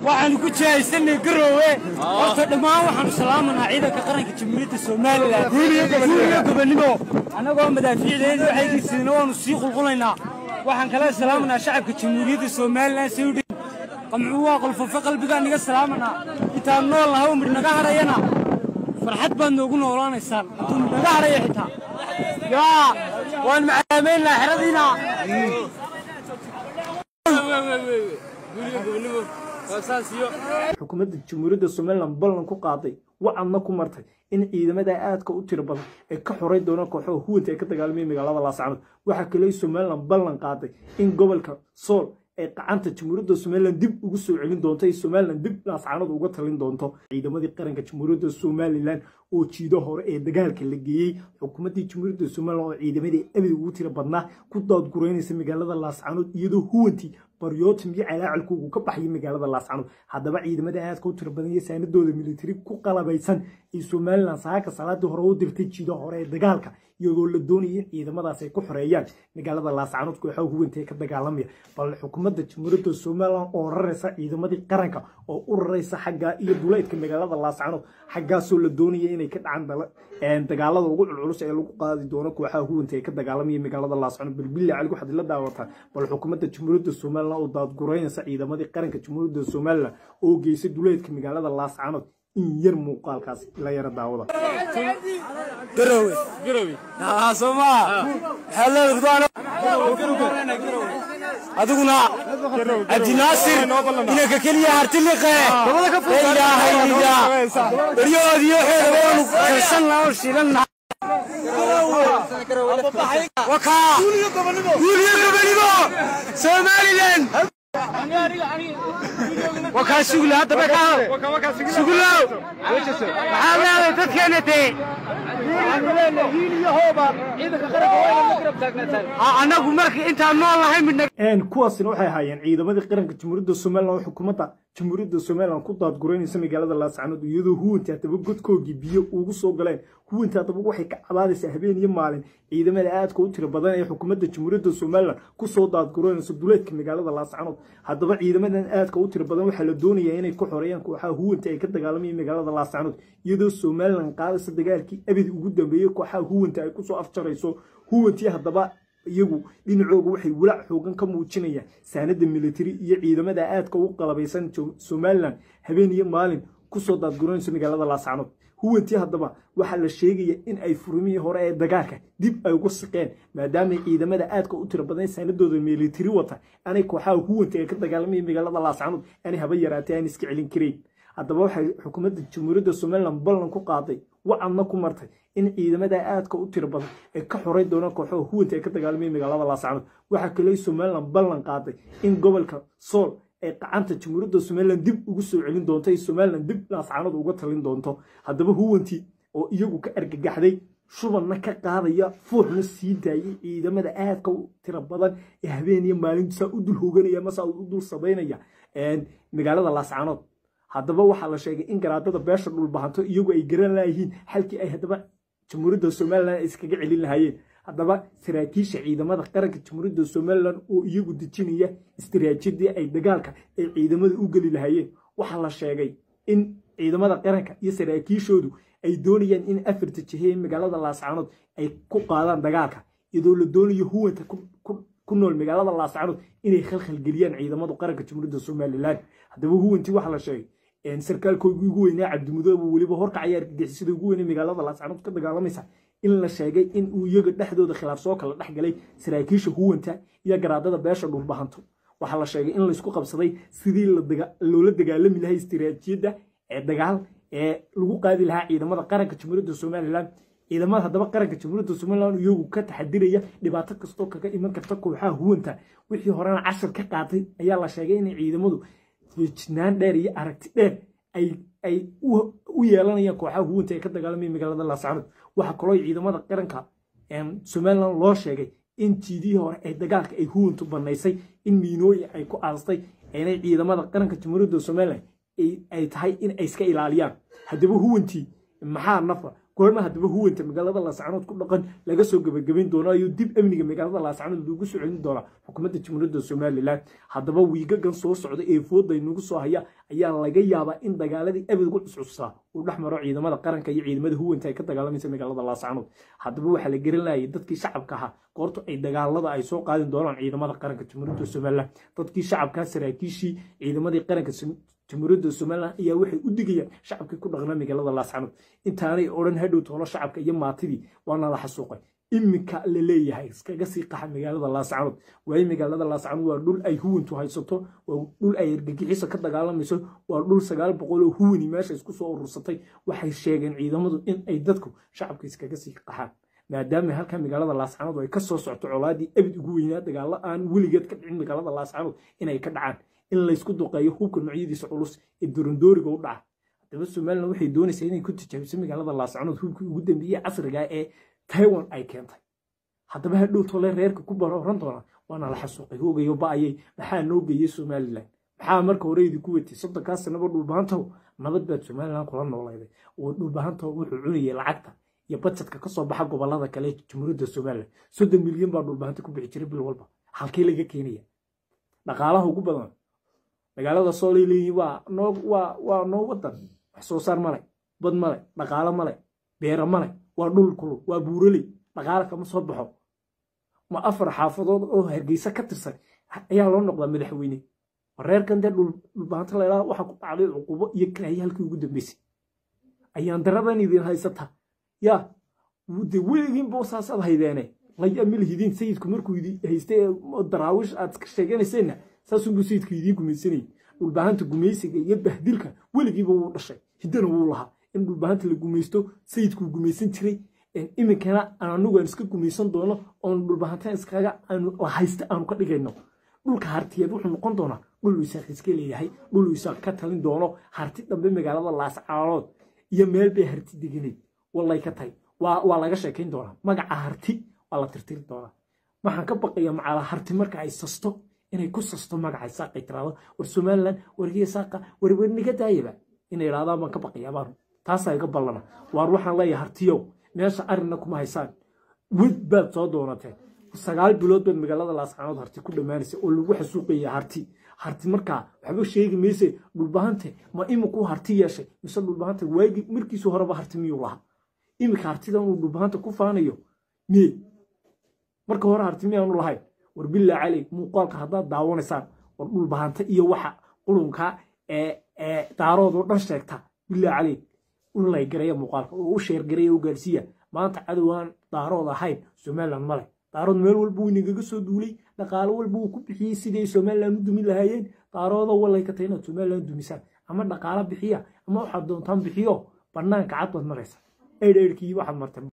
waxaanu ku jihaysanay garoowe horta dhammaan waxaanu salaamanaa ciidanka qaranka jamhuuriyadda somalilan guuliyo gobonnimo annagoo madaafiicdeedu waxaygiisina waanu sii qulqulaynaa waxaan kala salaamanaa shacabka jamhuuriyadda somalilan sayudhi qamcuu waa qolfofo qalbigaan niga salaamanaa intaan nool nahay oo midh naga hadhayana farxad baad noogu noolaanaysaan intuu midh naga hadhaya xitaa yaa waan macaamaynaa xeradiina xukuumadda jamhuuriyadda somalilan ballan ku qaaday wacadna ku martay in ciidamada aadka u tiro badan ay ka xoray doonaan kooxaha huwanta ay ka dagaalamaya magaalada laascanood waxaa kale somalilan ballan qaaday in gobolka sool ay qacanta jamhuuriyadda somalilan dib ugu soo celin doonto ay somalilan dib laascanood uga talin doonto ciidamadii qaranka jamhuuriyadda somalilan oo jiido hore ee dagaalka la geeyey xukuumaddii jamhuuriyadda somalilan oo ciidamadii abid ugu tiro badnaa ku daadgureynaysa magaalada laascanood iyadoo huwantii baryootim iyo calaacalkoogu ka baxaya magaalada laascanood haddaba ciidamada aadka u tiro badan iyo saanadooda militari ku qalabaysan ee somalilan saaka salaadii hore u dirtay jiido hore ee dagaalka iyadoo la doonaya in ciidamadaas ay ku xoreeyaan magaalada laascanood kooxaha huwanta ee ka dagaalamaya bal xukuumadda jamhuuriyadda somalilan oo raraysa ciidamadii qaranka oo u raraysa xaggaa iyo duleedka magaalada laascanood xaggaasoo la doonaya inay ka dhacaan dagaalada ugu culculus ee lagu qaadi doono kooxaha huwanta ee ka dagaalamaya magaalada laascanood balbilla cali waxaad la daawataa bal xukuumadda jamhuuriyadda somalilan oo daadgureynaysa ciidamadii qaranka jamhuuriyadda somalilan oo geysay duleedka magaalada laascanood in yar muuqaalkaas la yara daawada garowe soma maxaa leedahay ridwaan adiguna cabdinaasir inanka keliya hartiliqe ilaahayda beryahoodiyo xeeda waanu karsan oo shilanna wakaa guuliyo gobonimo somalilan wakaa sugla haddaba ka sugulow maxaa leedahay dadkeena tee annagu marka intaan nool nahay midna kuwaasina waxay ahaayeen ciidamadii qaranka jamhuuriyadda somalilan oo xukuumadda jamhuuriyadda somalilan ku daadgureynaysa magaalada laascanood iyadoo huwantii haddaba godkoogii biyo ugu soo galeen huwantii haddaba waxay ka cabaadaysaa habeen iyo maalin ciidamada aadka u tiro badan ee xukuumadda jamhuuriyadda somalilan kusoo daadgureynaysa duleedka magaalada laascanood haddaba ciidamadan aadka u tiro badan waxaa la doonayaa inay ku xoreeyaan kooxaha huwanta ay ka dagaalamayeen magaalada laascanood iyadoo somalilan qaadaysa dagaalkii abid ugu dambeeyey kooxaha huwanta ay kusoo afjarayso huwantii haddaba iyagu dhinacooga waxay walaac xoogan ka muujinayaan saanada militari iyo ciidamada aadka u qalabaysan somalilan habeen iyo maalin kusoo daadgureynayso magaalada laascanood huwantii haddaba waxaa la sheegaya in ay furmihii hore ee dagaalka dib ay uga siqeen maadaama ciidamada aadka u tiro badan saanadooda militari wata aanay kooxaha huwanta ee ka dagaalamaya magaalada laascanood aanay haba yaraatay aan iska celin karayn haddaba waxay xukuumadda jamhuuriyadda somalilan ballan ku qaaday wacadna ku martay in ciidamada aadka u tiro badan ay ka xoray doonaan kooxaha huwanta ee ka dagaalamaya magaalada laascanood waxaa kale somalilan ballan qaaday in gobolka sool ay qacanta jamhuuriyadda somalilan dib ugu soo celin doonto ay somalilan dib laascanood uga talin doonto haddaba huwantii oo iyagu ka argagaxday shubanna ka qaadaya fuuxna sii daayay ciidamada aadka u tiro badan ee habeen iyo maalintiisaa u dul hooganaya masaa u dul sabaynaya magaalada laascanood haddaba waxaa la sheegay in garaadada beesha dhulbahanto iyagu ay garan laayihiin xalkii ay haddaba jamhuuriyadda somalilan iskaga celin lahaayeen haddaba saraakiisha ciidamada qaranka jamhuuriyadda somalilan oo iyagu dejinaya istiraatiijiyadii ay dagaalka ay ciidamada u geli lahaayeen waxaa la sheegay in ciidamada qaranka iyo saraakiishoodu ay doonayaan in afarta jihe magaalada laascanood ay ku qaadaan dagaalka iyadoo la doonayo huwanta ku nool magaalada laascanood inay khalkhalgeliyaan ciidamada qaranka jamhuuriyadda somalilan haddaba huwantii waxaa la sheegay sarkaalkoogii ugu weynaa cabdimudoobe weliba horkacaya argagixisada ugu weynay magaalada laascanood ka dagaalamaysa in la sheegay in uu iyaga dhexdooda khilaaf soo kala dhex galay saraakiisha huwanta iyo garaadada beesha dhulbahanto waxaa la sheegay in laysku qabsaday sidii loola dagaalami lahay istiraatiijiyadda ee dagaal ee lagu qaadi lahaa ciidamada qaranka jamhuuriyadda somalilan ciidamada haddaba qaranka jamhuuriyadda somalilan iyagu ka taxadiraya dhibaato kastoo kaga iman karta kooxaha huwanta wixii horena cashar ka qaatay ayaa la sheegay inay ciidamadu feejinaan dheer iyo aragti dheer ay u yeelanayaan kooxaha huwanta ee ka dagaalamaya magaalada laascanood waxaa kaloo ciidamada qaranka somalilan loo sheegay in jiidihii hore ee dagaalka ay huwantu banaysay in miinooyin ay ku aastay inay ciidamada qaranka jamhuuriyadda somalilan ay tahay in ay iska ilaaliyaan haddaba huwantii maxaa nafa goorma haddaba huwanta magaalada laascanood ku dhaqan laga soo gebagabayn doona ayuu dib amniga magaalada laascanood loogu soo celin doonaa xukuumadda jamhuuriyadda somalilan haddaba wiigagan soo socda ee fooda inagu soo haya ayaa laga yaabaa in dagaaladii abid ugu cuscussaa uu dhex maro ciidamada qaranka iyo ciidamada huwanta ay ka dagaalamaysa magaalada laascanood haddaba waxaa la gelinayay dadkii shacabka ahaa goorta ay dagaalada ay soo qaadin doonaan ciidamada qaranka jamhuuriyadda somalilan dadkii shacabkaa saraakiishii ciidamadii qaranka jamhuuriyadda somalilan ayaa waxay u digayaan shacabkii ku dhaqnaa magaalada laascanood intaanay odhan hadhow toolo shacabka iyo maatidii waana la xasuuqay iminka la leeyahay iskaga sii qaxa magaalada laascanood waayo magaalada laascanood waa dhul ay huwantu haysato waa dhul ay argagixiso ka dagaalamayso waa dhul sagaal boqol oo huwani meesha isku soo urursatay waxay sheegeen ciidamadu in ay dadku shacabka iskaga sii qaxaan maadaama halkaa magaalada laascanood ay ka soo socto colaadii abid ugu weynaa dagaalo aan weligeed ka dhicin magaalada laascanood inay ka dhacaan in laysku duqeeyo hubka noocyadiisa culus ee dorondooriga u dhaca haddaba somalilan waxay doonaysaa inay ku tijaabiso magaalada laascanood hubkii ugu dambeeyey casriga ee taiwan ay keentay haddaba hadhow tole reerka ku baroran doona waana la xasuuqay hoogayo ba'ayay maxaa noo geeyey somalilan maxaa marka hore idinku wetay soddonkaa sanaba dhulbahantow nabad baad somalilan kula noolayday oo dhulbahantow wuxuu cunayay lacagta iyo bajetka kasoo baxa gobolada kale jamhuuriyadda somalilan soddon milyan baa dhulbahanta ku bixi jiray bil walba halkii laga keenaya dhaqaalaha ugu badan magaalada soolay leeyihin waa noo waa waa noo wadan wax soo saar male bad male dhaqaalo male beera male waa dhul kulul waa buuraley dhaqaalo kama soo baxo ma afar xaafadood oo hargeysa ka tirsan ayaa loo noqdaa madaxweyne reerkan dee dhulbaanta laydhaha waxaa ku dhacday cuqubo iyo karaaye halkii ugu dambeysay ayaan daradan idin haysata yaa de weligiin boosaasaad haydeene layamil hidiin sayidku markuu idi haystay daraawish aad sheeganayseena saasunbuu sayidku idiin gumaysanayay dhulbahanta gumaysiga iyo bahdilka weligiiba wuu dhashay hiddana wuu lahaa in dhulbahanta la gumaysto sayidkuu gumaysan jiray iminkana anagu aan iska gumaysan doono oon dhulbahanta iskaga la haysta aanu ka dhigayno dhulka hartiyeed wuxuu noqon doonaa dhul isaaq iska leeyahay dhul isaaq ka talin doono harti dambe magaalada laascaanood iyo meel bay harti deganeed wallay ka tahay waa laga sheekayn doonaa magaca harti waa la tirtiri doonaa waxaan ka baqaya macala harti marka ay sasto inay ku sasto magaca saaqay tiraado war somalilan wargiya saaqa warwer niga daayaba inay idhahdaan baan ka baqayaa baan taasaa iga ballana waar waxaan leeyahay hartiyow meesha arrinna kuma haysaan wed baad soo doonateen sagaal bilood baad magaalada laascaanood harti ku dhammaanaysa oo lagu xasuuqaya harti harti markaa waxba sheegi mayse dhulbahante ma imikuu harti yeeshay mise dhulbahante waagi markiisu horeba harti miyuu lahaa iminka hartidan uu dhulbahanta ku faanayo miye marka hore harti miyaanu lahayn war bilaa caley muuqaalka haddaad daawanaysaan war dhulbahanta iyo waxa qulunka ee daaroodoo dhan sheegta bilaa caley u laygareeya muuqaalka oo u sheergareeya u gaarsiiya maanta cadowaan daarood ahayn somalilan male daarood meel walba wuu inagaga soo duulay dhaqaalo walba wuu ku bixiyey sidii ay somalilan u dumi lahaayeen daarooda walay ka tahay inaad somalilan dumisaan ama dhaqaalo bixiya ama waxaad doontaan bixiyo bannaanka cad baad maraysa eydheydhkii waxaad martay